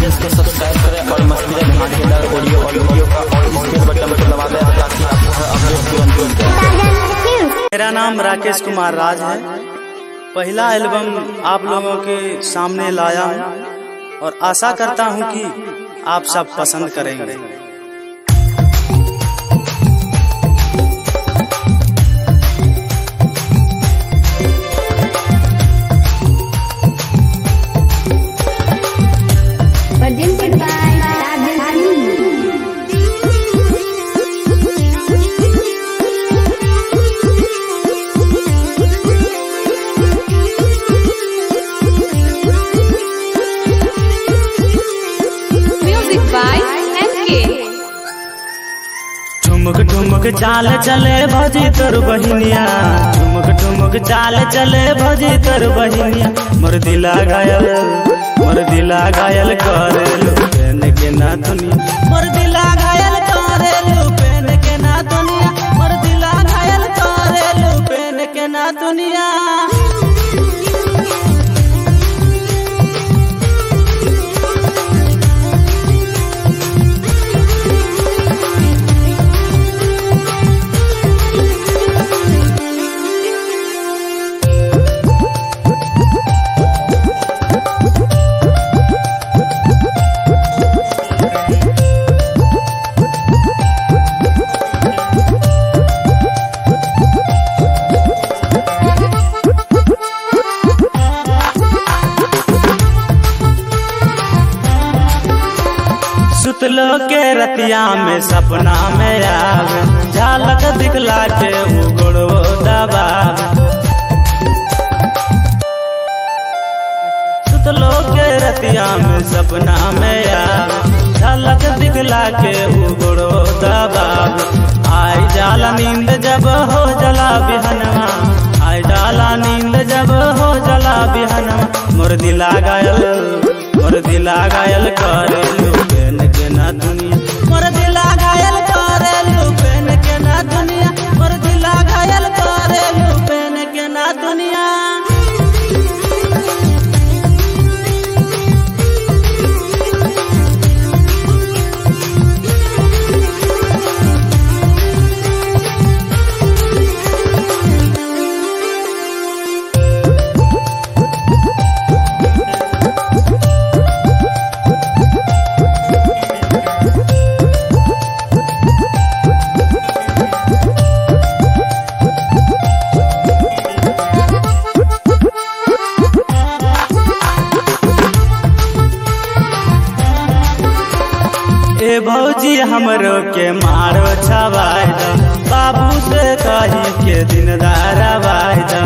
Page को subscribe करें और मस्ती धमाकेदार ऑडियो और वीडियो का और स्पेस बटन को दबा दें ताकि आपको हर अपडेट तुरंत मिल जाए मेरा नाम राकेश कुमार राज है पहला एल्बम आप लोगों के सामने लाया हूँ और आशा करता हूँ कि आप सब पसंद करेंगे presented by Rajan Music by MK. ठुमक ठुमक चाल चले भजी तोर बहिनिया ठुमक ठुमक चाल चले भजी तोर बहिनिया मोर दिला घायल मोर दिला घायल करेलू पेन के ना दुनिया मोर दिला घायल करेलू पेन के ना दुनिया मोर दिला घायल करेलू पेन के ना दुनिया सुतलो के रतिया में सपना में आवे झलक दिखला के उगड़ो दबावे सुतलो के रतिया में सपना में आवे झलक दिखला के उगड़ो दबावे आई जाला नींद जब हो जला बिहनवा आई जाला नींद जब हो जला बिहनवा मोर दिला गायल मोर दिला गायल करेलू पेन के ना दुनिया मोर दिला घायल करेलू पेन के ना दुनिया मोर दिला घायल करेलू पेन के ना दुनिया ए भौजी हमरो के मारो छवाई दा बाबू से कही के दिन दारावाई दा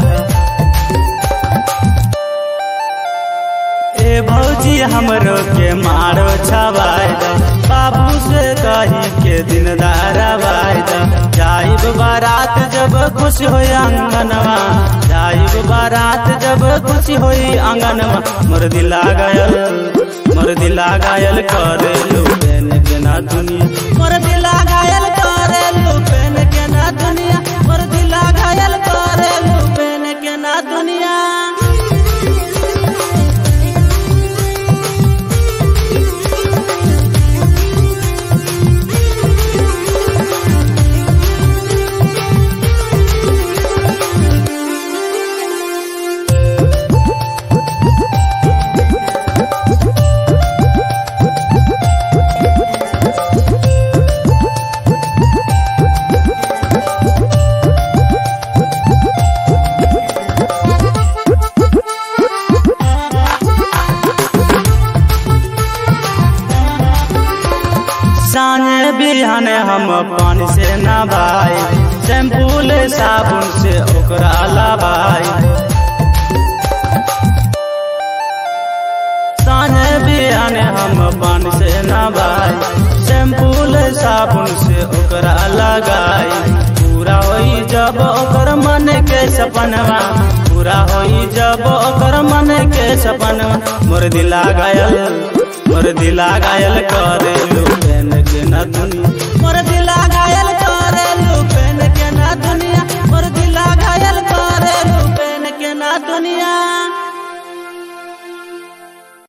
ए भौजी हमरो के मारो छवाई दा बाबू से कही के दिन दारावाई दा जाइब बारात जब खुश होई आंगनवा जाइब बारात जब खुश होई आंगनवा मोर दिला गयल मोर दिला घायल करेलू पेन के ना दुनिया मोर दिला घायल करेलू पेन के ना दुनिया मोर दिला घायल करेलू पेन के ना दुनिया साने बिहान हम पानी से नहाई शैम्पूल साबुन से ओकरा लबाई साने बिहान हम पानी से नहाई शैम्पूल साबुन से ओकरा लगाई पूरा होई जब ओकर मन के सपनवा पूरा होई जब ओकर मन के सपनवा मोर दिला घायल मोर दिला घायल करेलू पेन के ना दुनिया मोर दिला